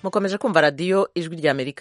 mukomeje kumva radiyo ijwi ry'amerika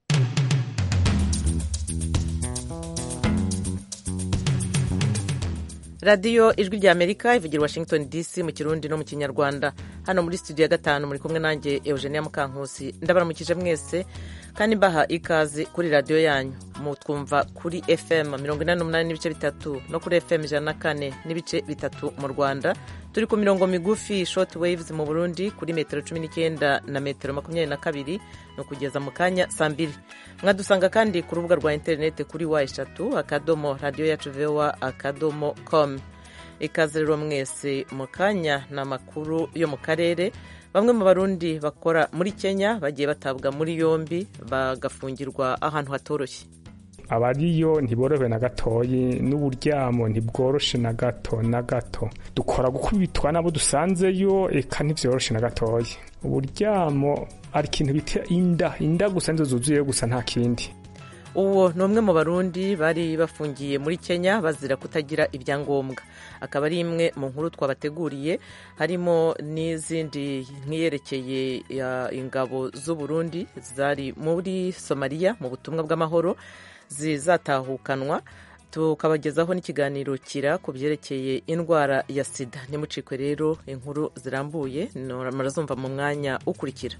radiyo ijwi ry'amerika ivugira washington dc mu kirundi no mu kinyarwanda hano muri studio ya gatanu muri kumwe nanjye eugenia mukankusi ndabaramukije mwese kandi mbaha ikaze kuri radiyo yanyu mutwumva kuri fm mirongo inani n'umunani n'ibice bitatu no kuri fm ijana na kane n'ibice bitatu mu rwanda turi ku mirongo migufi short waves mu burundi kuri metero cumi n'icyenda na metero makumyabiri na kabiri ni ukugeza mu kanya saa mbiri mwadusanga kandi ku rubuga rwa interineti kuri wa eshatu akadomo radiyo yacu vowa akadomo com ikaze rero mwese mu kanya ni amakuru yo mu karere bamwe mu barundi bakora muri kenya bagiye batabwa muri yombi bagafungirwa ahantu hatoroshye abariyo ntiborohewe na gatoyi n'uburyamo ntibworoshe na gato na gato dukora gukubitwa n'abo dusanzeyo eka ntibyoroshe na gatoyi uburyamo ari ikintu bita inda inda gusa nizo zuzuyeyo gusa nta kindi uwo ni umwe mu barundi bari bafungiye muri kenya bazira kutagira ibyangombwa akaba ari imwe mu nkuru twabateguriye harimo n'izindi nk'iyerekeye ingabo z'uburundi zari muri somaliya mu butumwa bw'amahoro zizatahukanwa tukabagezaho n'ikiganiro kira ku byerekeye indwara ya sida nimucikwe rero inkuru zirambuye murazumva mu mwanya ukurikira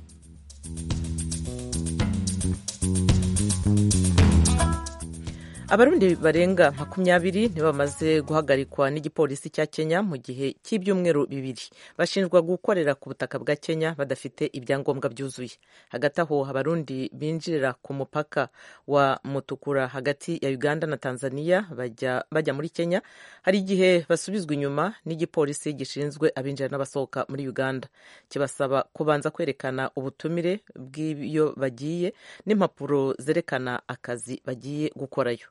abarundi barenga makumyabiri nibo bamaze guhagarikwa n'igipolisi cya kenya mu gihe cy'ibyumweru bibiri bashinjwa gukorera ku butaka bwa kenya badafite ibyangombwa byuzuye hagati aho abarundi binjirira ku mupaka wa mutukura hagati ya uganda na tanzania bajya, bajya muri kenya hari igihe basubizwa inyuma n'igipolisi gishinzwe abinjira n'abasohoka muri uganda kibasaba kubanza kwerekana ubutumire bw'iyo bagiye n'impapuro zerekana akazi bagiye gukorayo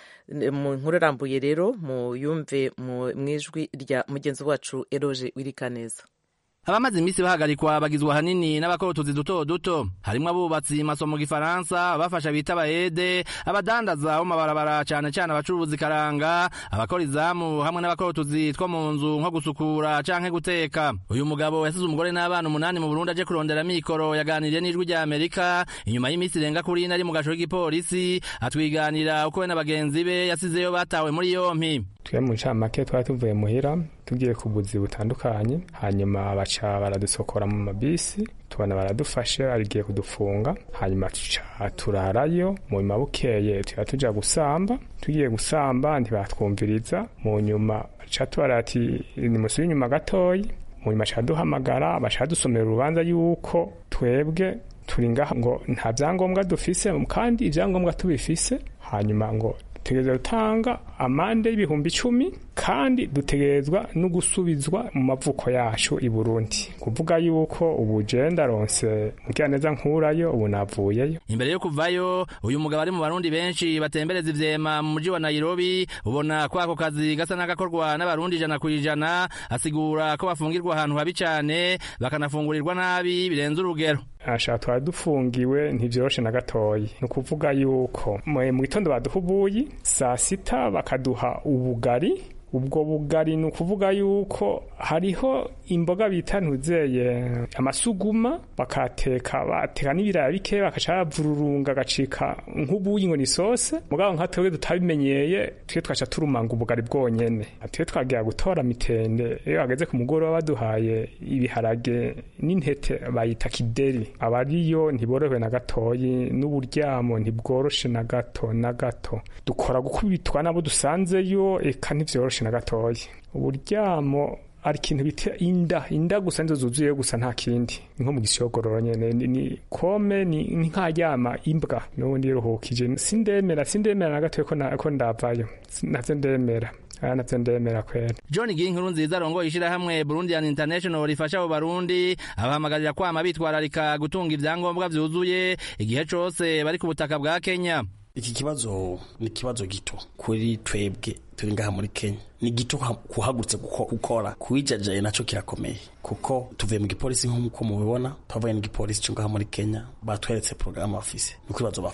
mu nkuru irambuye rero muyumve mu ijwi rya mugenzi wacu eroje wirikaneza abamaze iminsi bahagarikwa bagizwe ahanini n'abakorotuzi duto duto harimwo abubatsi maso mu gifaransa abafasha bita abayede abadandaza bo mabarabara cane cane abacuruzi karanga abakora izamu hamwe n'abakorotuzi two mu nzu nko gusukura canke guteka uyu mugabo yasize umugore n'abana umunani mu burundi aje kurondera mikoro yaganiriye n'ijwi rya amerika inyuma y'iminsi irenga kuri ine ari mu gasho k'igipolisi atwiganira uko we na bagenzi be yasizeyo batawe muri yompi twe mu ncamake twari tuvuye muhira tugiye ku buzi butandukanye hanyuma baca baradusokora mu mabisi tubona baradufashe arigiye kudufunga hanyuma tuca turarayo mu nyuma bukeye tuba tuja gusamba tugiye gusamba ntibatwumviriza mu nyuma baca tubara ati nimusubire inyuma gatoyi mu nyuma baca duhamagara baca dusomera urubanza yuko twebwe turi ngaha ngo nta byangombwa dufise kandi ibyangombwa tubifise hanyuma ngo dutegerezwa gutanga amande y'ibihumbi icumi kandi dutegerezwa no gusubizwa mu mavuko yacu i burundi kuvuga yuko ubu je ndaronse mugiraneza nkurayo ubu navuyeyo imbere yo kuvayo uyu mugabo ari mu barundi benshi batembereza ivyema mu muji wa nairobi ubona ko ako kazi gasa n'agakorwa n'abarundi ijana ku ijana asigura ko bafungirwa ahantu habi cane bakanafungurirwa nabi birenze urugero asha twari dufungiwe ntivyoroshe na gatoyi ni ukuvuga yuko mu gitondo baduha ubuyi saa sita bakaduha ubugari ubwo bugari ni ukuvuga yuko hariho imboga bita ntuzeye amasuguma bakateka bateka n'ibiraya bike bakaca bavururunga agacika nk'ubuyi ngo ni sose mugabo nka twebwe tutabimenyeye twe twaca turumanga ubugari bwonyene twe twagira gutora mitende iyo hageze ku mugoroba baduhaye ibiharage n'intete bayita kideri abariyo ntiborohewe na gatoyi n'uburyamo ntibworoshe na gato na gato dukora gukubitwa n'abo dusanzeyo eka ntivyoroshe na gatoya uburyamo ari ikintu bita inda inda gusa nizo zuzuyeyo gusa nta kindi nko mu gisogororo nyene ni kome ni nkaryama imbwa n'ubundi yiruhukije sindemera sindemera na gatoya ko ndavayo navyo ndemera navyo ndemera kwera john ginkuru nziza arongoye ishirahamwe burundian international rifasha abo barundi abahamagarira kwama bitwararika gutunga ivyangombwa vyuzuye igihe cose bari ku butaka bwa kenya iki kibazo ni ikibazo gito kuri twebwe turi ngaha muri kenya ni gito kuhagurutse gukora kuwijajaye naco kirakomeye kuko tuvuye mu gipolisi nk'uko mubibona twavuye mu gipolisi cyo ngaha muri kenya batweretse porogaramu bafise niko ibibazo bafata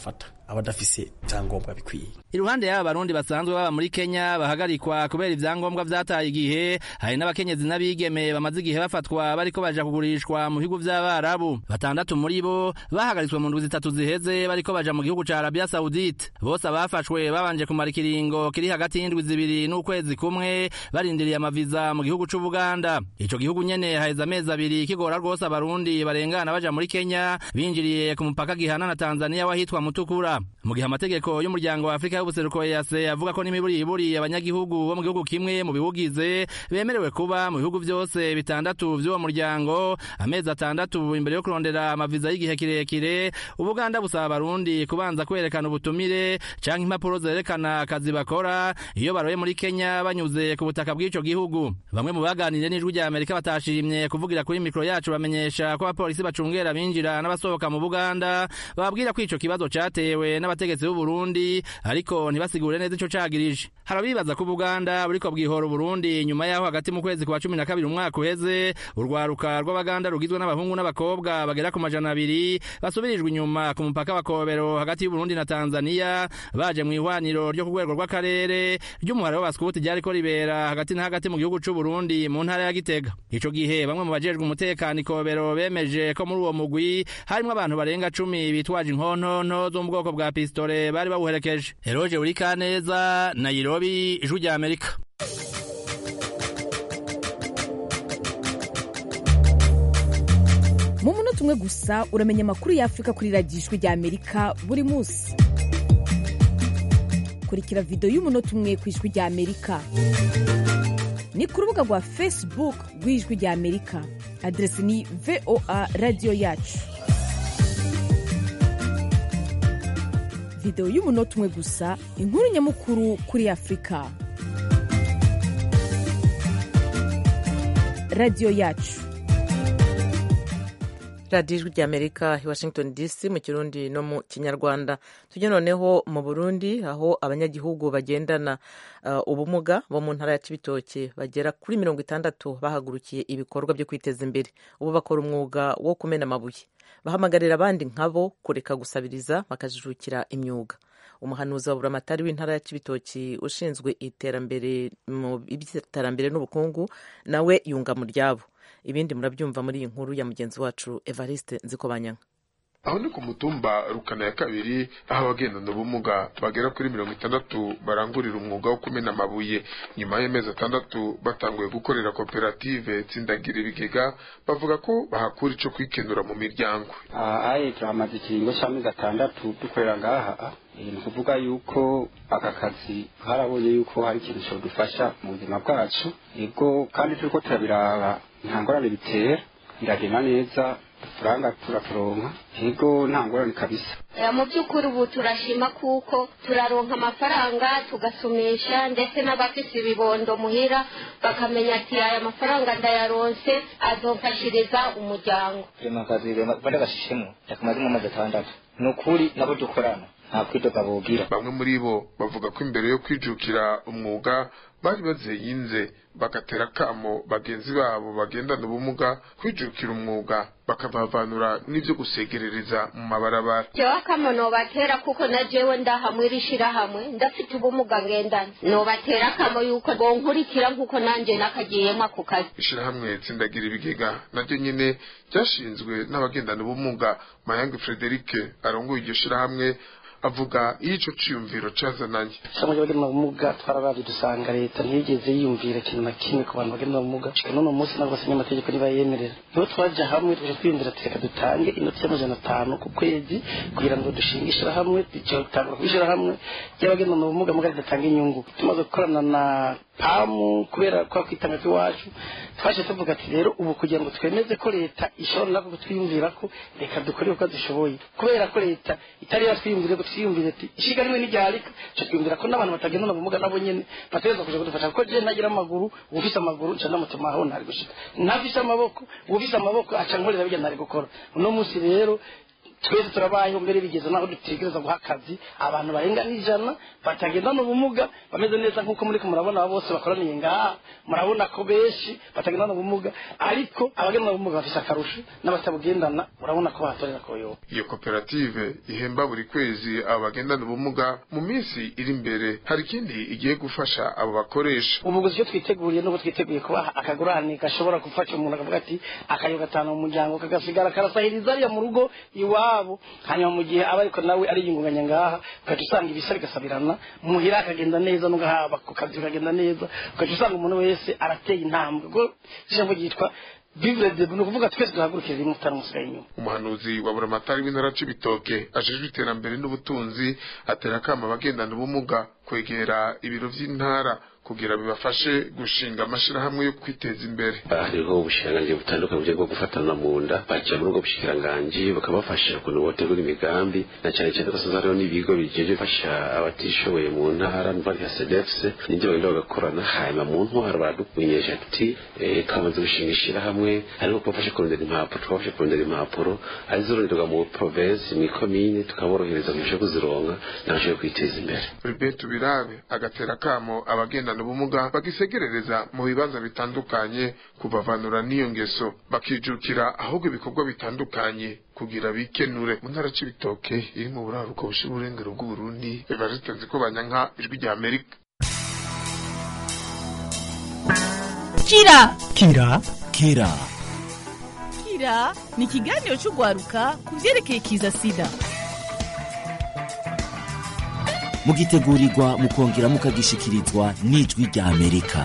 abadafise ivyangombwa bikwiye iruhande y'aba barundi basanzwe baba muri Kenya bahagarikwa kubera ivyangombwa vyataye igihe hari n'abakenyezi n'abigeme bamaze igihe bafatwa bariko baja kugurishwa mu bihugu vy'abarabu batandatu muri bo bahagaritswe mu ndwi zitatu ziheze bariko baja mu gihugu ca Arabia Saudite bose abafashwe babanje kumara ikiringo kiri hagati y'indwi zibiri n'ukwezi kumwe barindiriye amaviza mu gihugu c'Ubuganda ico gihugu nyene haheze amezi abiri kigora rwose abarundi barengana baja muri Kenya binjiriye ku mupaka gihana na Tanzania wahitwa Mutukura mu gihe amategeko y'umuryango wa Afrika y'ubuseruko yase avuga ko n'imiburiburi abanyagihugu bo mu gihugu kimwe mu biwugize bemerewe kuba mu bihugu vyose bitandatu vy'uwo muryango amezi atandatu imbere yo kurondera amaviza y'igihe kirekire ubuganda busaba abarundi kubanza kwerekana ubutumire canke impapuro zerekana akazi bakora iyo baroye muri Kenya banyuze ku butaka bw'ico gihugu bamwe mu baganiriye n'ijwi rya Amerika batashimye kuvugira kuri mikro yacu bamenyesha ko abapolisi bacungera binjira n'abasohoka mu Buganda bababwira ko ico kibazo catewe n'abategetsi b'u Burundi ariko ntibasigure neza ico cagirije harabibaza ko Buganda buriko bwihora Burundi nyuma yaho hagati mu kwezi kwa cumi na kabiri umwaka uheze urwaruka rw'abaganda rugizwe n'abahungu n'abakobwa bagera ku majana abiri basubirijwe inyuma ku mupaka wa Kobero hagati y'Uburundi na Tanzania baje mu ihwaniro ryo ku rwego rw'akarere ry'umuhare w'abaskuti ryariko ribera hagati na hagati mu gihugu c'u Burundi mu ntara ya Gitega ico gihe bamwe mu bajejwe umutekano Ikobero bemeje ko muri uwo mugwi harimwo abantu barenga cumi bitwaje inkontonto zo mu bwoko bwa pistole bari bawuherekeje Eroje Urikaneza Nairobi ijwi rya Amerika mu munota umwe gusa uramenya amakuru y'afurika kuri radiyo ijwi rya amerika buri munsi kurikira videwo y'umunota umwe ku ijwi rya amerika ni ku rubuga rwa facebook rw'ijwi rya amerika aderesi ni voa radiyo yacu videwo y'umunota umwe gusa inkuru nyamukuru kuri afurika radiyo yacu radiyo ijwi ry'amerika i washington dc mu kirundi no mu kinyarwanda tujye noneho mu burundi aho abanyagihugu bagendana uh, ubumuga bo mu ntara ya kibitoke bagera kuri mirongo itandatu bahagurukiye ibikorwa byo kwiteza imbere ubu bakora umwuga wo kumena amabuye bahamagarira abandi nkabo kureka gusabiriza bakajijukira imyuga umuhanuzi wa buramatari w'intara ya kibitoki ushinzwe iterambere mu by'iterambere n'ubukungu nawe yunga mu ryabo ibindi murabyumva muri iyi nkuru ya mugenzi wacu evariste nzikobanyanga aho ni ku mutumba rukana ya kabiri aho abagendana ubumuga bagera kuri mirongo itandatu barangurira umwuga wo kumena amabuye nyuma y'amezi atandatu batanguye gukorera koperative tsindagira ibigega bavuga ko bahakura ico kwikenura mu miryango ahaye turamaze ikiringo c'amezi atandatu dukorera ngaha ni ukuvuga yuko aka kazi harabonye yuko hari ikintu cyadufasha mu buzima bwacu yego kandi turiko turabiraba nta ngorane bitera biragenda neza uturanga turaturonka yego nta ngorane kabisa mu by'ukuri ubu turashima kuko turaronka amafaranga tugasomesha ndetse n'abafise ibibondo muhira bakamenya ati aya mafaranga ndayaronse azomfashiriza umuryango mu kazi bari gashishemo yakamazemo amezi atandatu ni ukuri nabo dukorana nta kwidoga bogira bamwe muri bo bavuga ko imbere yo kwijukira umwuga bari bazeyinze bagatera kamo bagenzi babo bagendana ubumuga kwijukira umwuga bakabavanura n'ivyo gusegerereza mu mabarabara jewe akamo nobatera kuko na jewe ndahamwe irishirahamwe ndafite ubumuga ngendana nobatera akamo yuko bonkurikira nk'uko nanje nakagiyemo ako kazi ishirahamwe tsindagira ibigega naryo nyene ryashinzwe n'abagendana ubumuga mayange frederike arongoye iryo shirahamwe avuga iyo ico ciyumviro cazananye ishami ry'abagenda ubumuga twararavye dusanga leta ntiyigeze yiyumvira ikintu na kimwe ku bantu bagenda ubumuga shika n'uno munsi ntabwo basenya amategeko ntibayemerera niho twaja hamwe tuje kwiyumvira ati reka dutange inoti y'amajana atanu ku kwezi kugira ngo dushinge ishirahamwe dutangura ku ishirahamwe ry'abagenda ubumuga muga ridatanga inyungu tumaze gukorana na pamu kubera kwa kwitanga kw'iwacu twaje tuvuga ati rero ubu kugira ngo twemeze ko leta ishobora nako kutwiyumvira ko reka dukore uko dushoboye kubera ko leta itari yatwiyumvire ko twiyumvire ati ishiga rimwe n'iryarika cyo twiyumvira ko n'abantu batagendana ubumuga nabo nyene bategerezwa kuja kudufasha kuko je ntagira amaguru ufise amaguru nca ndamutuma aho ntari gushika ntafise amaboko ufise amaboko aca nkorera bijya ntari gukora uno munsi rero twese turabayeho mbere bigeze naho dutegereza guha akazi abantu barenga n'ijana batagendana ubumuga bameze neza nk'uko muri murabona aba bose bakoraniye ngaha murabona ko benshi batagendana ubumuga ariko abagendana ubumuga bafise akarusho n'abatabugendana urabona ko bahatorera koyoba iyo koperative ihemba buri kwezi abo bagendana ubumuga mu minsi iri imbere hari ikindi igiye gufasha abo bakoresha ubu gusa icyo twiteguriye nuko twiteguye kubaha akagurane gashobora gufasha umuntu akavuga ati akayo gatanu mu muryango kagasigara karasahiriza ariya mu rugo iwabo hanyuma mu gihe aba ariko nawe ariyungunganya ngaha ugaca usanga ibisa bigasabirana muhira akagenda neza n'ugahaba ku kazi kagenda neza ugaca usanga umuntu wese arateye intambwe ubwo ijambo ryitwa vivre de ni ukuvuga twese duhagurukire rimwe utaramusigaye inyuma umuhanuzi wa buramatari w'intara c'ibitoke ajejwe iterambere n'ubutunzi atera akama abagendana ubumuga kwegera ibiro vy'intara kugira bibafashe gushinga amashirahamwe yo kwiteza imbere hariho ubushikiranganji butandukanye buryo bwo gufatana mu nda bakira muri ubwo bushikiranganji bakabafasha ukuntu botegura imigambi na cyane cyane ko hariho n'ibigo bijeje bifasha abatishoboye mu ntara numva nka sedefuse nibyo bagenda bagakorana hanyuma mu ntwaro baradukumenyesha ati twamaze gushinga ishirahamwe ariko kubafasha kurondera impapuro tukabafasha kurondera impapuro arizoronderwa mu provinsi mu ikomine tukaborohereza mu byo kuzironka nabashoboye kwiteza imbere Albert Birabe agatera kamo abagendana ubumuga bagisegerereza mu bibanza bitandukanye kubavanura n'iyo ngeso bakijukira ahubwo ibikorwa bitandukanye kugira bikenure mu ntara c'ibitoke iri mu buraruko bushira uburengero bw'uburundi biba zitenze ko banyanka ijwi rya amerika kira kira kira kira ni ikiganiro cy'urwaruka ku byerekeye kiza sida mugitegurirwa mukongera mukagishikirizwa n'ijwi rya amerika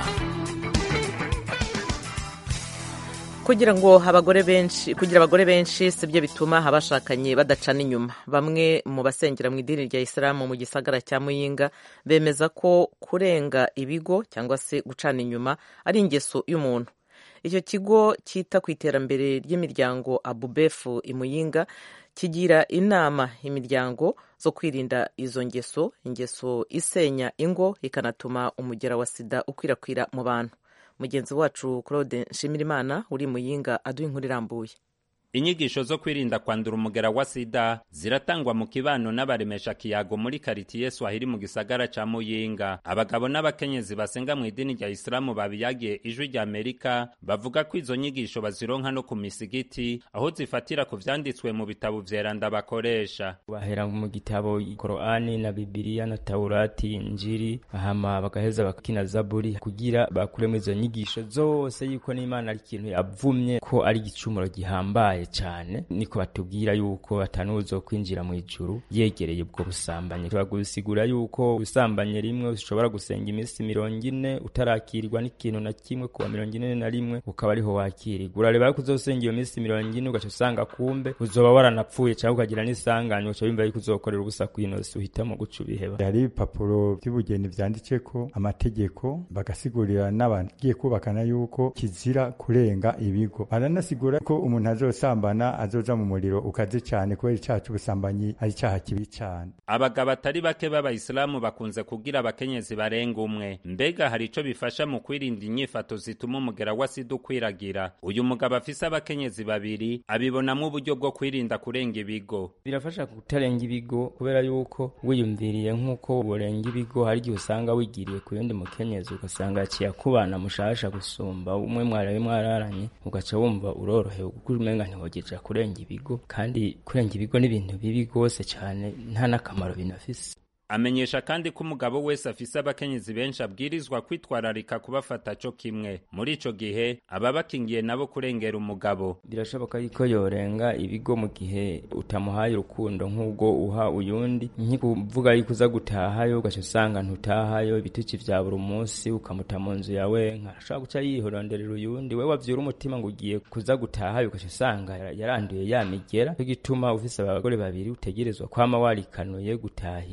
kugira ngo abagore benshi kugira abagore benshi sibyo bituma abashakanye badacana inyuma bamwe mu basengera mu idini rya isilamu mu gisagara cya muyinga bemeza ko kurenga ibigo cyangwa se gucana inyuma ari ingeso y'umuntu icyo kigo cyita ku iterambere ry'imiryango abubefu imuyinga kigira inama imiryango zo kwirinda izo ngeso ingeso isenya ingo ikanatuma umugera wa sida ukwirakwira mu bantu mugenzi wacu claude nshimirimana uri muyinga aduha inkuru irambuye inyigisho zo kwirinda kwandura umugera wa sida ziratangwa mu kibano n'abaremesha kiyago muri karitiye swahili mu gisagara ca muyinga abagabo n'abakenyezi basenga mu idini rya isilamu babiyagiye ijwi rya amerika bavuga ko izo nyigisho bazironka no ku misigiti aho zifatira ku vyanditswe mu bitabo vyeranda bakoresha bahera mu gitabo korani na bibiliya na taurati injiri hama bagaheza bakina zaburi kugira bakuremo izo nyigisho zose yuko n'imana ari ikintu yavumye ko ari igicumuro gihambaye cyane niko batubwira yuko atanuzo kwinjira mu ijuru yegereye ubwo busambanyi turagusigura yuko usambanye rimwe ushobora gusenga iminsi mirongo ine utarakirwa n'ikintu na kimwe kuwa mirongo ine na rimwe ukaba ariho wakirirwa urareba yuko uzosenga iyo minsi mirongo ine ugaca usanga kumbe uzoba waranapfuye cyangwa ukagira n'isanganya uca wumva yuko uzokorera ubusa kw'inosi uhitamo guca ubiheba hari ibipapuro by'ubugeni vyanditseko amategeko bagasigurira n'abagiye kubakana yuko kizira kurenga ibigo baranasigura ko umuntu azosanga gusambana azoja mu muriro ukaze cyane kubera icyaha cy'ubusambanyi ari icyaha kibi cyane abagabo atari bake b'abayisilamu bakunze kugira abakenyezi barenga umwe mbega hari ico bifasha mu kwirinda inyifato zituma umugera wa sida ukwiragira uyu mugabo afise abakenyezi babiri abibonamwo uburyo bwo kwirinda kurenga ibigo birafasha kutarenga ibigo kubera yuko wiyumviriye nk'uko urenga ibigo hari igihe usanga wigiriye ku yundi mukenyezi ugasanga yaciye akubana mushasha gusumba umwe mwarabe mwararanye ugaca wumva urorohewe kuko umenga ntiwogeja kurenga ibigo kandi kurenga ibigo ni ibintu bibi rwose cyane nta n'akamaro binafise amenyesha kandi ko umugabo wese afise abakenyezi benshi abwirizwa kwitwararika kubafata co kimwe muri ico gihe aba bakingiye nabo kurengera umugabo birashoboka yuko yorenga ibigo mu gihe utamuhaye urukundo nk'ubwo uha uyundi nkikuvuga yuko uza gutahayo ugaca usanga ntutahayo ibituki vya buri munsi ukamuta mu nzu yawe nkashobora guca yihoronderera uyundi we wavyura umutima ngo ugiye kuza gutahayo ugaca usanga yaranduye yamigera cyo gituma ufise abagore babiri utegerezwa kwama warikanuye gutahira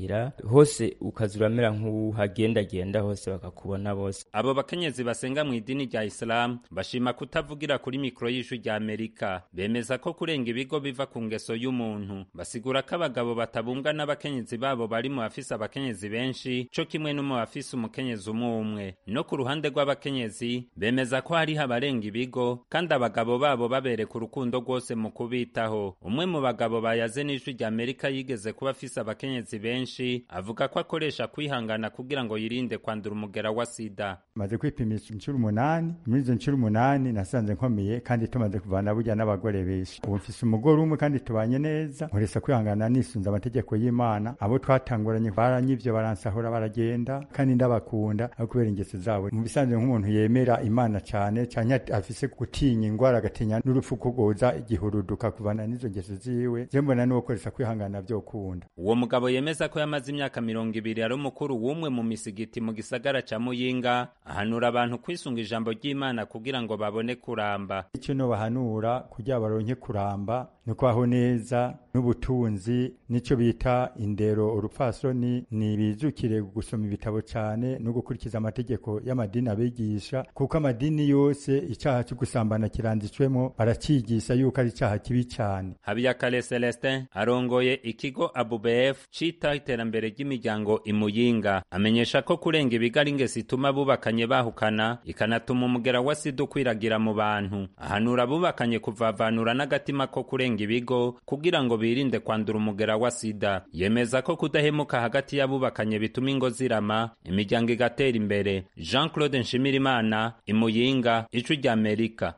hose ukaza uramera nk'uhagendagenda hose bakakubona bose abo bakenyezi basenga mu idini rya isilamu bashima kutavugira kuri mikoro y'ijwi rya amerika bemeza ko kurenga ibigo biva ku ngeso y'umuntu basigura ko abagabo batabumbwa n'abakenyezi babo bari mu bafise abakenyezi benshi co kimwe no mu bafise umukenyezi umwe umwe no ku ruhande rw'abakenyezi bemeza ko hariho abarenga ibigo kandi abagabo babo babereka urukundo rwose mu kubitaho umwe mu bagabo bayaze n'ijwi rya amerika yigeze kuba afise abakenyezi benshi avuga ko akoresha kwihangana kugira ngo yirinde kwandura umugera wa sida maze kwipimisha inshuro umunani muri izo nshuro umunani nasanze nkomeye kandi tumaze kuvana burya n'abagore benshi ubu mfise umugore umwe kandi tubanye neza nkoresha kwihangana nisunze amategeko y'imana abo twatanguranye baranyivyo baransahura baragenda kandi ndabakunda aho kubera ingeso zabo mu bisanzwe nk'umuntu yemera imana cyane cyane afise gutinya ingwara agatinya n'urupfu kugoza igihuruduka kuvana n'izo ngeso ziwe je mbona niwo koresha kwihangana vyokunda uwo mugabo yemeza ko yamaze imyaka mirongo ibiri ari umukuru w'umwe mu misigiti mu gisagara ca muyinga ahanura abantu kwisunga ijambo ry'imana kugira ngo babone kuramba icyo no bahanura kugira baronke kuramba no kwaho neza n'ubutunzi nico bita indero urupfasoni ni bizukire gusoma ibitabo cyane no gukurikiza amategeko y'amadini abigisha kuko amadini yose icyaha cyo gusambana kiranditswemo baracigisha yuko ari icyaha kibi cyane habiyakare celestin arongoye ikigo abubf cita iterambere ry'imiryango imuyinga amenyesha ko kurenga ibigo ari ingesi ituma bubakanye bahukana ikanatuma umugera wa sida ukwiragira mu bantu ahanura abubakanye kuvavanura n'agatima ko kurenga ibigo kugira ngo birinde kwandura umugera wa sida yemeza ko kudahemuka hagati y'abubakanye bituma ingo zirama imiryango igatera imbere jean claude nshimirimana imuyinga ijwi ry'amerika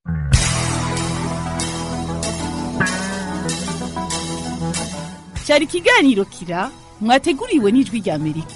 cyari ikiganiro kira mwateguriwe n'ijwi rya amerika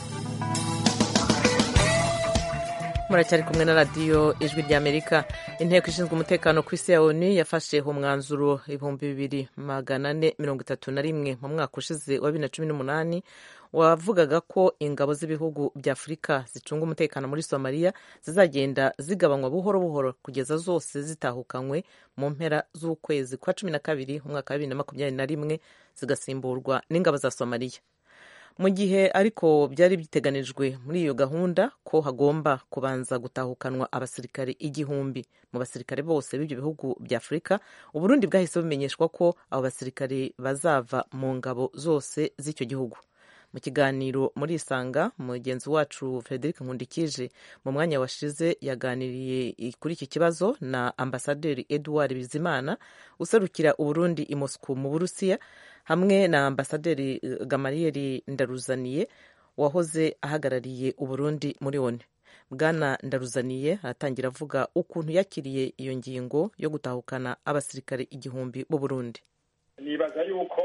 muracyari kumwe na radiyo ijwi rya amerika inteko ishinzwe umutekano ku isi ya onu yafashe umwanzuro ibihumbi bibiri magana ane mirongo itatu na rimwe mu mwaka ushize wa bibiri na cumi n'umunani wavugaga ko ingabo z'ibihugu bya afurika zicunga umutekano muri somaliya zizagenda zigabanywa buhoro buhoro kugeza zose zitahukanywe mu mpera z'ukwezi kwa cumi na kabiri umwaka wa bibiri na makumyabiri na rimwe zigasimburwa n'ingabo za somaliya mu gihe ariko byari biteganijwe muri iyo gahunda ko hagomba kubanza gutahukanwa abasirikare igihumbi mu basirikare bose b'ibyo bihugu bya afurika uburundi bwahise bumenyeshwa ko abo basirikare bazava mu ngabo zose z'icyo gihugu mu kiganiro muri isanga mugenzi wacu frederic nkundikije mu mwanya washize yaganiriye kuri iki kibazo na ambasaderi edouard bizimana userukira uburundi i moscou mu burusiya hamwe na ambasaderi gamariyeri ndaruzaniye wahoze ahagarariye uburundi muri one bwana ndaruzaniye aratangira avuga ukuntu yakiriye iyo ngingo yo gutahukana abasirikare igihumbi b'uburundi nibaza yuko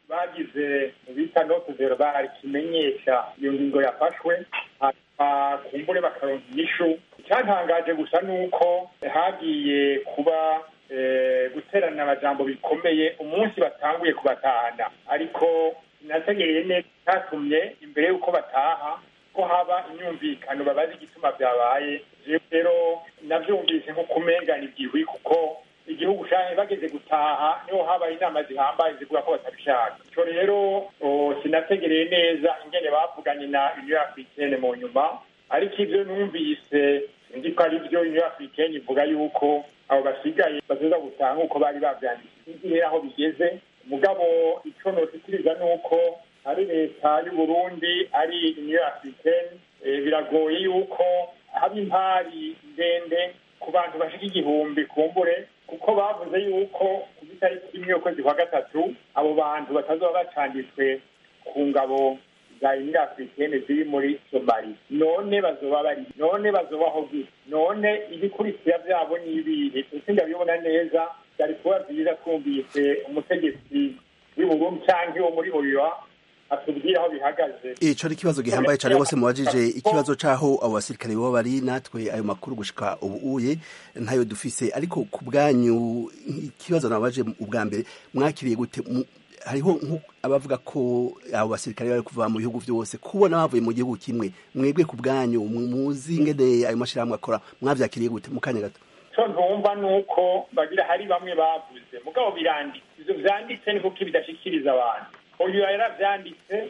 bagize bita note zero barikimenyesha iyo ngingo yafashwe hanyuma kumbure bakaronka inyishu icyantangaje gusa ni uko hagiye kuba guterana amajambo bikomeye umunsi batanguye kubatahana ariko sinategereye neza cyatumye imbere y'uko bataha ko haba imyumvikano babazi igituma byabaye rero nabyumvise nko kumengana igihwi kuko igihugu cyane bageze gutaha niho habaye inama zihambaye zivuga ko batabishaka icyo rero sinategereye neza ingene bavuganye na union africaine mu nyuma ariko ibyo numvise ndi ko ari byo union africaine ivuga yuko abo basigaye bazoza gutaha nk'uko bari bavyanditse sinzi aho bigeze mugabo ico notikiriza ni uko ari leta y'uburundi ari union africaine biragoye yuko haba impari ndende ku bantu bashika igihumbi kumbure kuko bavuze yuko ku itariki imwe y'ukwezi kwa gatatu abo bantu batazoba bacanditswe ku ngabo za union africaine ziri muri somali none bazoba bari none bazobaho gute none ibikurikira vyabo ni ibihe ese ndabibona neza byari kuba vyiza twumvise umutegetsi w'uburundi canke wo muri oyoa atubwire aho bihagaze ico ari ikibazo gihambaye cane rwose mubajije ikibazo c'aho abo basirikare baba bari natwe ayo makuru gushika ubu uye ntayo dufise ariko ku bwanyu ikibazo nabaje ubwa mbere mwakiriye gute hariho abavuga ko abo basirikare bari kuva mu bihugu byose kubona bavuye mu gihugu kimwe mwebwe ku bwanyu muzi ingene ayo mashyirahamwe akora mwavyakiriye gute mu kanya gato co ntumva ni uko bagira hari bamwe bavuze mugabo biranditse ivyo vyanditse ni kuko bidashikiriza abantu uyu yaravyanditse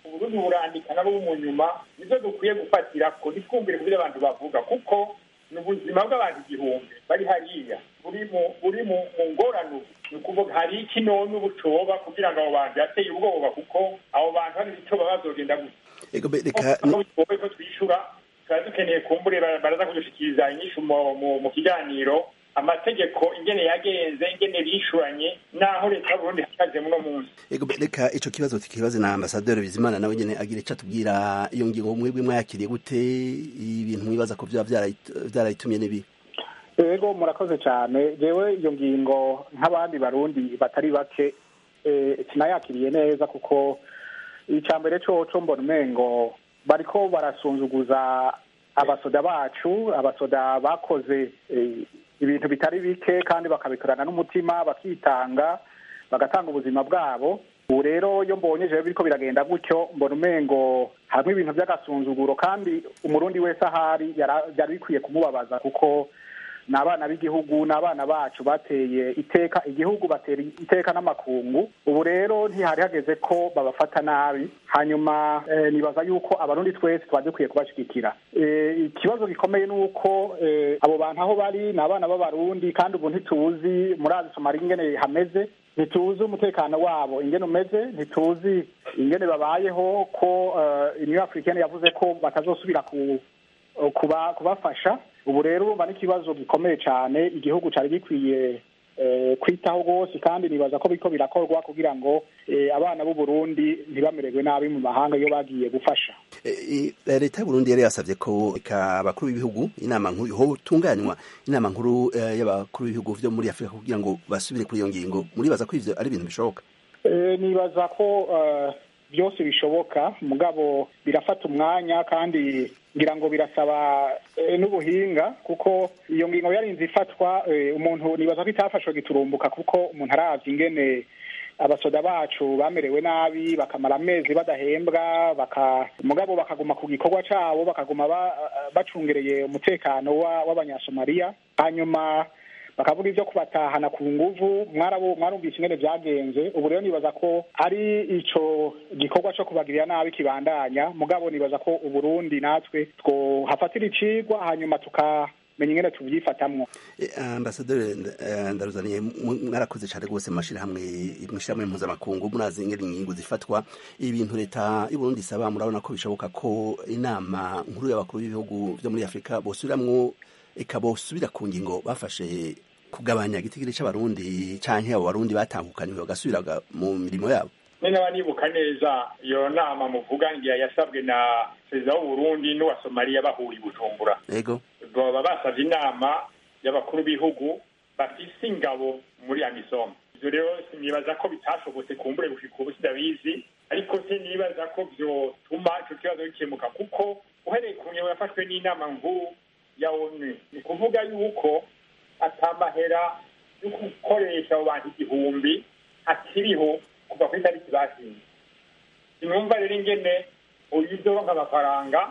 uburundi burandika nabo mu nyuma nibyo dukwiye gufatira ko ntitwumvire kubyo abantu bavuga kuko ni ubuzima bw'abantu igihumbi bari hariya buri mu buri mu mu ngorane ni ukuvuga hari iki none ubucoba kugira ngo abo bantu yateye ubwoba kuko abo bantu hari icyo baba bazogenda gusa ego be reka aho bigoye ko twishyura tuba dukeneye kumbure baraza kudushikiriza inyishu mu- mu- mu kiganiro amategeko ingene yagenze ingene bishuranye n'aho leta y'uburundi ihagaze muno munsi ego be reka ico kibazo tukibaze na ambasaderi bizimana nawe nyene agira ico atubwira iyo ngingo mwebwe mwayakiriye gute ibintu mwibaza ko vyaba vyarayi- vyarayitumye n'ibi yego murakoze cyane jewe iyo ngingo nk'abandi barundi batari bake eh, sinayakiriye neza kuko icya mbere coco mbona umengo bariko barasunzuguza abasoda bacu abasoda bakoze eh, ibintu bitari bike kandi bakabikorana n'umutima bakitanga bagatanga ubuzima bwabo ubu rero iyo mbonye jewe biriko biragenda gutyo mbona umengo hamwe ibintu by'agasunzuguro kandi umurundi wese ahari yara- byari bikwiye kumubabaza kuko ni abana b'igihugu ni abana bacu bateye iteka igihugu batera iteka n'amakungu ubu rero ntihari hageze ko babafata nabi hanyuma eh, nibaza yuko abarundi twese twari dukwiye kubashigikira Eh, ikibazo gikomeye ni uko eh, abo bantu aho bari ni abana b'abarundi kandi ubu ntituzi murazi somali ingene hameze ntituzi umutekano wabo ingene umeze ntituzi ingene babayeho ko eh, union africaine yavuze ko batazosubira ku kuba kubafasha ubu rero urumva n'ikibazo gikomeye cyane igihugu cyari gikwiye eh, kwitaho rwose kandi nibaza ko biriko birakorwa kugira ngo eh, abana b'u Burundi ntibamererwe nabi mu mahanga iyo bagiye gufasha Eh, eh, leta y'uburundi yari yasavye ko eka abakuru b'ibihugu inama nkuru hotunganywa inama nkuru eh, y'abakuru b'ibihugu vyo muri afurika kugira ngo basubire kuri iyo ngingo muribaza ko ivyo ari ibintu bishoboka Eh, nibaza ko eh, byose bishoboka mugabo birafata umwanya kandi ngira ngo birasaba eh, n'ubuhinga kuko iyo ngingo yarinze ifatwa eh, umuntu nibaza ko itafashwe giturumbuka kuko umuntu aravye ingene abasoda bacu bamerewe nabi bakamara amezi badahembwa baka mugabo bakaguma ku gikorwa cabo bakaguma ba, bacungereye umutekano wa- w'abanyasomaliya hanyuma bakavuga ibyo kubatahana ku nguvu mwarabu mwarumvise ingene vyagenze ubu rero nibaza ko ari ico gikorwa co kubagirira nabi kibandanya mugabo nibaza ko uburundi natwe twohafatira icigwa hanyuma tukamenya ingene tuvyifatamwo Eh, ambasaderi eh, ndaruzaniye mu- mwarakoze cyane rwose mu mashirahamwe mwishirahamwe mpuzamakungu murazi ingene ingingo zifatwa ibintu leta y'uburundi isaba murabona ko bishoboka ko inama nkuru y'abakuru b'ibihugu vyo muri afurika bosubiramwo eka bosubira ku ngingo bafashe kugabanya igitigiri c'abarundi canke abo barundi batangukaniwe bagasubira ga- mu mirimo yabo nyine aba nibuka neza iyo nama muvuga ngira yasabwe na perezida w'uburundi n'uwa somaliya bahuriye i bujumbura ego baba basabye inama y'abakuru b'ibihugu bafise ingabo muri amisom ivyo rero sinibaza ko bitashobotse kumbure gushika ubu sidabizi ariko sinibaza ko vyotuma ico kibazo gikemuka kuko uhereye ku ngingo yafashwe n'inama nkuru ya onu ni ukuvuga yuko atamahera yo gukoresha abo bantu igihumbi akiriho kuva kuri tariki bashinze sinumva rero ingene uyu izoronka amafaranga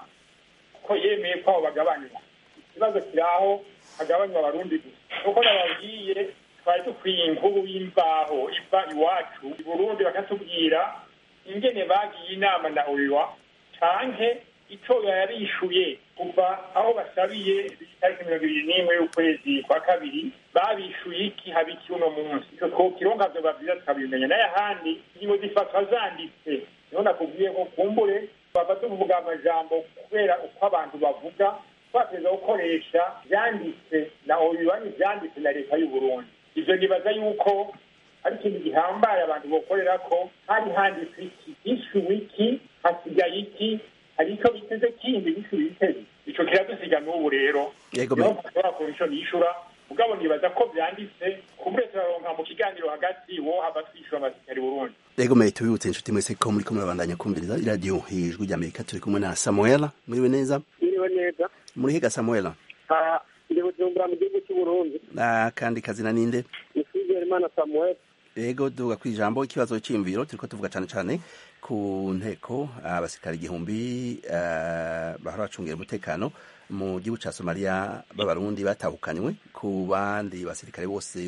ko yemeye ko abo bagabanywa ikibazo kiri aho hagabanywa abarundi gusa kuko nababwiye twari dukwiye inkuru y'imvaho iva iwacu i burundi bakatubwira ingene bagiye inama na oiwa canke ico yarishuye kuva aho basabiye itariki mirongo ibiri n'imwe y'ukwezi kwa kabiri babishuye iki haba iki uno munsi ico twokironka vyoba vyiza tukabimenya n'ayahandi ingingo zifatwa zanditse niho nakubwiye ko kumbure bava tuvuga amajambo kubera uko abantu bavuga twateza gukoresha vyanditse na obibanyi vyanditse na leta y'uburundi ivyo nibaza yuko ari ikintu gihambaye abantu bokorera ko hari handitse iki hishuwe iki hasigaye iki hari ico biteze kindi hishuwe biteze ico kiradusiga n'ubu rero Yego, niho me- dushobora kuronka ico nishura mugabo nibaza ko vyanditse kumbure turaronka mu kiganiro hagati wo hava twishura amasikari burundi Ego mwe tubibutse inshuti mwese ko muri kumwe babandanya kumviriza iradiyo ijwi ry'Amerika turi kumwe na Samuela muriwe neza iriwe neza muri higa Samuela Ah, ndi bujumbura mu gihugu cy'uburundi Ah, kandi kazina ninde ni Imana samuel ego tuvuga ku ijambo ikibazo cy'imviro turiko tuvuga cane cane ku nteko abasirikare igihumbi eh, bahora bacungira umutekano mu gihugu ca Somalia b'abarundi batahukanywe ku bandi basirikare bose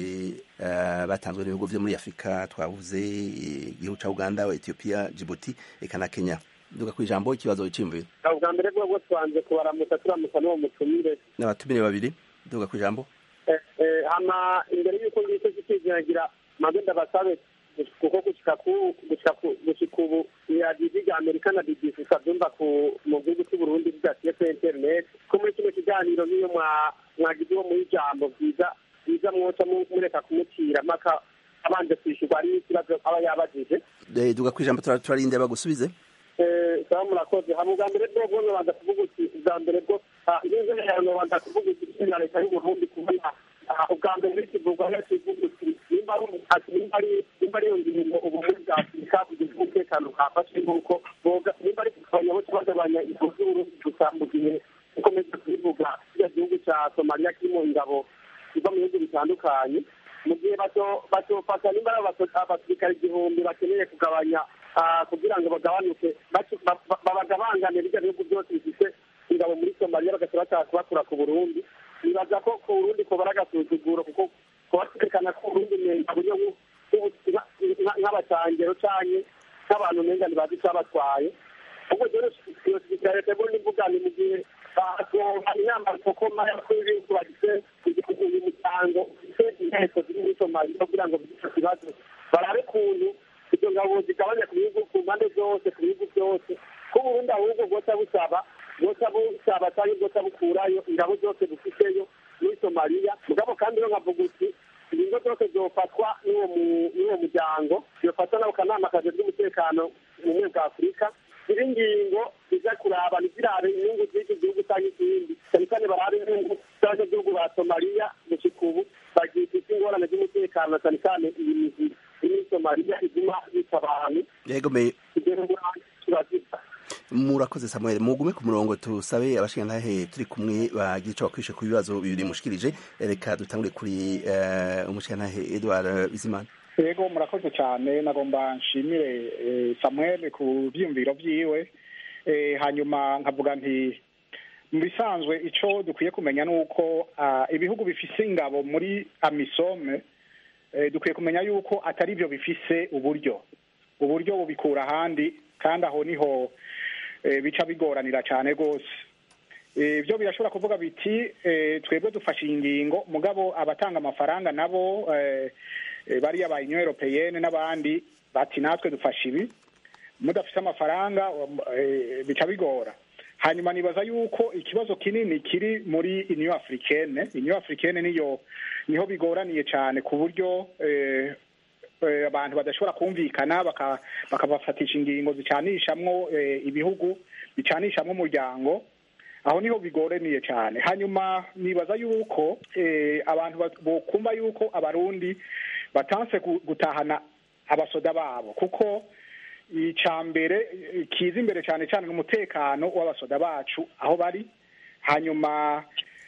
eh, batanzwe n'ibihugu vyo muri Afrika twavuze eh, igihugu ca Uganda Ethiopia Djibouti eka na Kenya duga ku ijambo ikibazo cy'imviro ubwa mbere bwo bwo twanze kubaramutsa turamutsa n'uwo mutumire n'abatumire babiri duga ku ijambo Eh, eh, hama imbere y'uko ngicyo kikizinagira maze ndabasabe kuko gushika ku gushika ku gushika ubu iradiyo rya amerika na bbc ukabyumva ku mu gihugu cy'u burundi bidasiye kuri internet ko muri kino kiganiro niyo mwa mwagize uwo muri ijambo byiza byiza mwoca mu- mureka kumutira mpaka abanje kwishyurwa ari ikibazo aba yabajije Eh, duga ku ijambo tura- turarinde bagusubize Eh, sawa murakoze hama ubwa mbere bwo bwo nobanza kuvuga uti ubwa mbere bwo ah, ineza yawe nobanza kuvuga uti na leta y'u burundi kubona ah, ubwa mbere n'ikivugwa n'ikivuga uti nimba ari ati nimba ari nimba ari iyo ngingo ubumwe bwa afurika bugize umutekano kafashe nk'uko boga nimba ari kugabanya bose bagabanya ingabo z'uburundi gusa mu gihe ukomeza kubivuga kiriya gihugu cya somaliya kirimo ingabo ziva mu bihugu bitandukanye mu gihe bato- batofata nimba ari abaso- abasirikare igihumbi bakeneye kugabanya ah, kugira ngo bagabanuke bacu- ba- ba- babagabangane bijya bihugu byose bifite ingabo muri somaliya bagahita bashaka kubakura ku burundi nibaza ko ku burundi kubara agasuzuguro kuko kubaterekana ko uburundi umenga buryo nku- nku- nka- nka- nk'abacangero canke nk'abantu umenga ntibazi icabatwaye ubwo rero iyo sirikare leta y'uburundi ivuga ni mu gihe batonka inama rukokoma y'abakuru b'ibihugu bagize uyu muryango ufite inteko ziri muri somaliya kugira ngo bigire ico kibazo barabe kuntu izo ngabo zigabanya ku bihugu ku mpande zose ku bihugu byose ko uburundi ahubwo bwoca busaba bwoca busaba cyangwa bwoca bukurayo ingabo zose bufiteyo muri somaliya mugabo kandi rero nkavuga uti ingingo zose zofatwa n'uwo mu- n'uwo muryango zofatwa n'ako kanama kajejwe umutekano mu bumwe bwa afurika izi ngingo ziza kuraba ntizirabe inyungu z'iki gihugu cyangwa ikindi cyane cyane barabe inyungu z'abanyagihugu ba somaliya gushika ubu bagifite ingorane z'umutekano na cyane cyane iyi mizi iri muri somaliya iguma yica abantu yego me kugera ubu turazita murakoze samuel mugume ku murongo tusabe abashingantahe turi kumwe bagira ico bakwishe ku bibazo bibiri mushikirije reka dutangure kuri eh, umushingantahe edward bizimana yego murakoze cyane nagomba nshimire eh, samuel ku byiyumviro byiwe Eh, hanyuma nkavuga nti mu bisanzwe icyo dukwiye kumenya ni uko ah, ibihugu bifise ingabo muri amisome eh, dukwiye kumenya yuko atari byo bifise uburyo uburyo bubikura ahandi kandi aho niho eh, bica bigoranira cyane rwose Eh, byo birashobora kuvuga biti eh, twebwe dufashe iyi ngingo mugabo abatanga amafaranga nabo eh, eh, bariya ba union europeyenne n'abandi bati natwe dufashe ibi mudafite amafaranga um, eh, bica bigora hanyuma nibaza yuko ikibazo kinini kiri muri union africaine union africaine niyo niho bigoraniye cyane ku buryo eh, eh, abantu badashobora kumvikana baka- bakabafatisha ingingo zicanishamwo eh, ibihugu bicanishamwo umuryango aho niho bigoraniye cyane hanyuma nibaza yuko eh, abantu bat- bokumva yuko abarundi batanse gu- gutahana abasoda babo kuko icya mbere eh, kiza imbere cyane cyane n'umutekano w'abasoda bacu aho bari hanyuma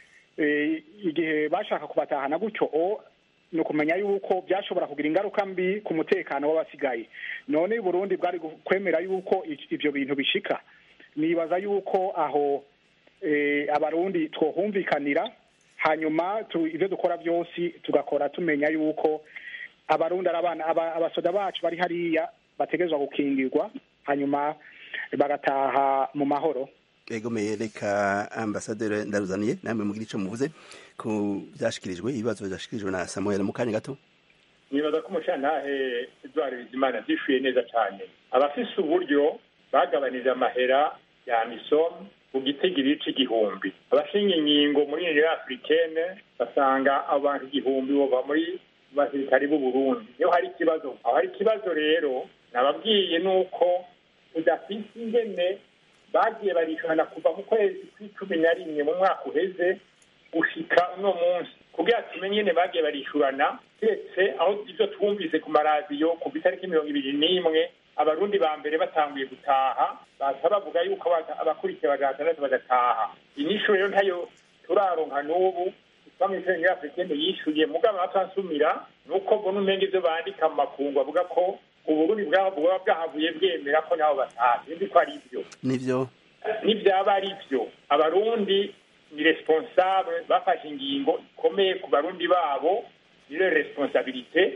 eh, igihe bashaka kubatahana gutyo o ni ukumenya yuko byashobora kugira ingaruka mbi ku mutekano w'abasigaye none i burundi bwari gu- kwemera yuko i- ibyo bintu bishika nibaza yuko aho eh, abarundi twohumvikanira hanyuma tu- ibyo dukora byose tugakora tumenya yuko abarundi ari abana aba- abasoda bacu bari hariya bategerezwa gukingirwa hanyuma bagataha mu mahoro egomeye reka ambasaderi ndaruzaniye namwe mugira ico muvuze ku byashikirijwe ibibazo byashikirijwe na samuel mu kanya gato nibaza ko umushantahe edward bizimana byishuye neza cyane abafise uburyo bagabanije amahera ya misom ku gitigiri c'igihumbi abashinga inkingo muri union africaine basanga abantu igihumbi bova muri basirikari b'u burundi niyo hari ikibazo aho hari ikibazo rero nababwiye nuko udafise ingene bagiye barishana kuva mu kwezi kw'icumi na rimwe mu mwaka uheze gushika uno munsi kugira tumenye nyene bagiye barishurana keretse aho ivyo twumvise ku maradiyo kuva itariki mirongo ibiri n'imwe abarundi ba mbere batanguye gutaha baza bavuga yuko abata- abakurikiye baja batandatu bagataha inyishu rero ntayo turaronka n'ubu bamwisenge africaine yishuye mugabo atansumira nuko mbona umenga ivyo bandika mu makungu bavuga ko uburundi bwabo bwaba bwahavuye bwemera ko nabo bataha sinzi ko ari ivyo nivyo nibyaba ari byo abarundi ni responsable bafashe ingingo ikomeye ku barundi babo niyo responsabilite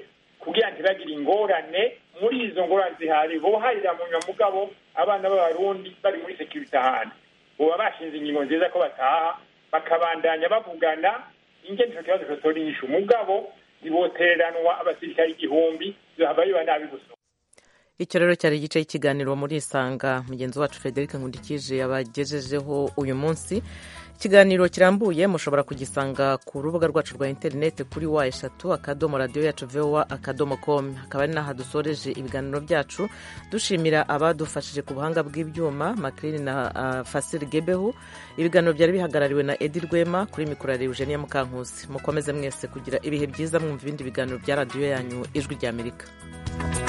kugira ntibagire ingorane muri izo ngorane zihari boharira mu nyuma mugabo abana b'abarundi bari muri sekirite ahandi boba bashinze ingingo nziza ko bataha bakabandanya bavugana ingene ico kibazo cotora inyishu mugabo ntibotereranwa abasirikare igihumbi zohava biba nabi gusa icyo rero cyari igice cy'ikiganiro muri isanga mugenzi wacu frederic nkundikije yabagejejeho uyu munsi ikiganiro kirambuye mushobora kugisanga ku rubuga rwacu rwa interineti kuri wa eshatu akadomo radiyo yacu vowa akadomo komu hakaba ari n'aha dusoreje ibiganiro byacu dushimira abadufashije ku buhanga bw'ibyuma makirini na uh, fasiri gebehu ibiganiro byari bihagarariwe na edi rwema kuri mikoro ya eugenia mukankusi mukomeze mwese kugira ibihe byiza mwumva ibindi biganiro bya radiyo yanyu ijwi ry'amerika